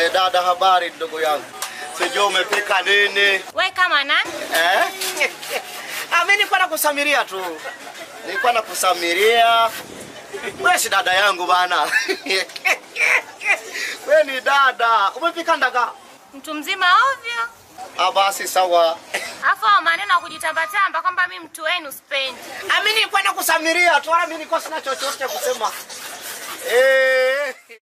Eh, dada, habari ndugu yangu, sijui umepika nini We kama nani? eh? Ah, mimi nilikuwa nakusamiria tu, nilikuwa nakusamiria. Wewe si dada yangu bana. Wewe ni dada, umepika ndaga? Mtu mzima ovyo. Ah, basi sawa. Afu hao maneno ya kujitambatamba kwamba mi mtu wenu sipendi. Ah, mimi nilikuwa nakusamiria tu, wala mimi nilikuwa sina chochote cha kusema eh.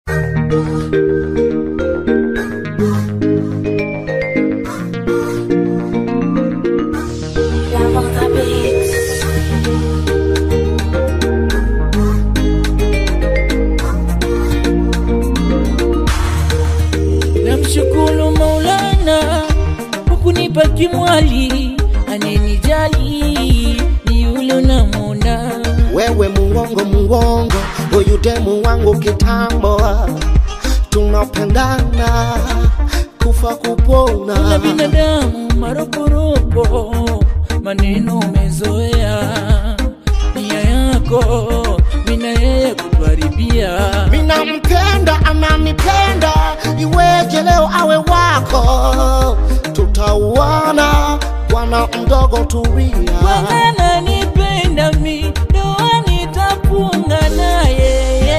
Namshukuru Maulana kwa kunipa kimwali anenijali, ni yule unamwona wewe muongo muongo, huyu demu wangu kitambo, tunapendana kufa na kupona. binadamu maroporopo, maneno umezoea, nia yako mina yeye kutuharibia. Mina mpenda ananipenda, iweje leo awe wako? Tutauana bwana mdogo, tulia. Bwana nipenda mi, ndoa nitafunga naye.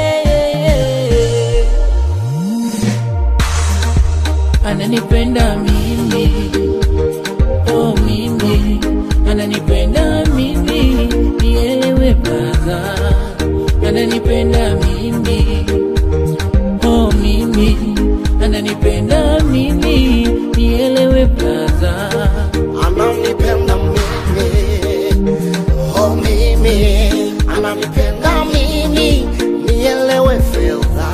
Ananipenda mimi, oh mimi, ananipenda mimi, nielewe brother. Ananipenda mimi, oh mimi, ananipenda mimi, nielewe brother. ananipenda mimi, oh mimi, ananipenda mimi, nielewe fedha.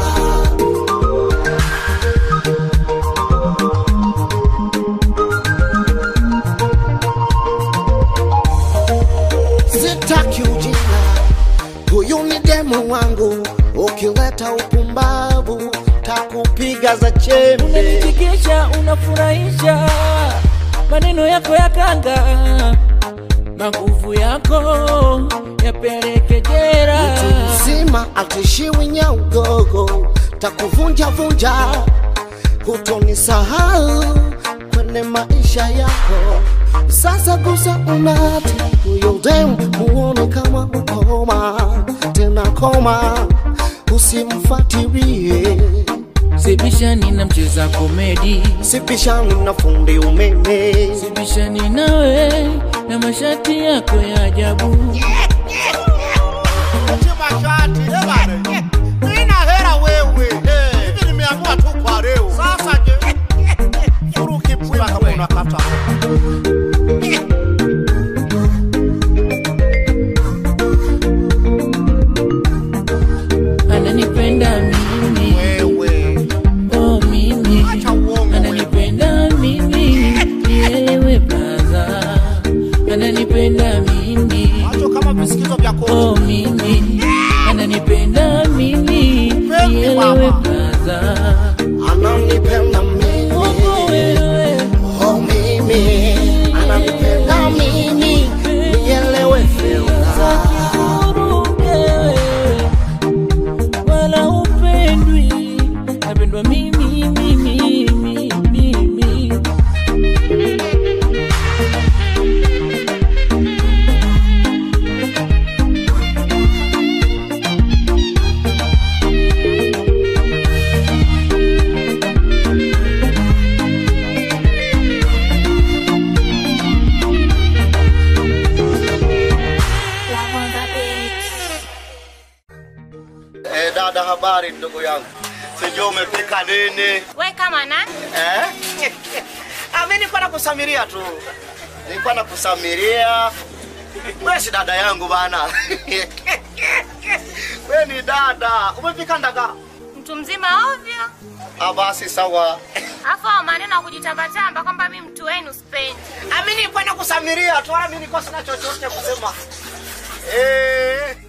Sitaki ujinga, huyu ni demu wangu, ukileta upumbavu takupiga za chembe. unanichekesha unafurahisha maneno yako ya kanga maguvu yako yapeleke jera mtu mzima atishiwi nya udogo takuvunja vunja hutonisahau kwenye maisha yako sasa gusa unati huyo dem muone kama ukoma tena koma usimfatirie sibishani na mcheza komedi sipishani na fundi umeme sibishani nawe na mashati yako ya ajabu mashati eh bana. Mimi na hera wewe. Hivi nimeamua tu kwa leo. Sasa je? Furuki pwila kama unakata. ananipenda mimi Wewe. oh mimi Acha uongo wewe. ananipenda mimi nielewe braza ananipenda mimi Macho kama visikito vya kochi. oh mimi ananipenda mimi Pendi nielewe mama. braza ananipenda mimi Mungu wewe oh mimi ananipenda mimi nielewe fedha Uruke wala upendwi napendwa mimi mimi mimi mimi Eh, dada, habari ndugu yangu, sijui umepika nini We kama nani? eh? Ah, mimi nilikuwa nakusamiria tu, nilikuwa nakusamiria. Wewe si dada yangu bana. Wewe ni dada, umepika ndaga? Mtu mzima ovyo. Ah, basi sawa. Afu hao maneno ya kujitambatamba kwamba mi mtu wenu sipendi. Ah, mimi nilikuwa nakusamiria tu, wala mimi nilikuwa sina chochote cha kusema eh.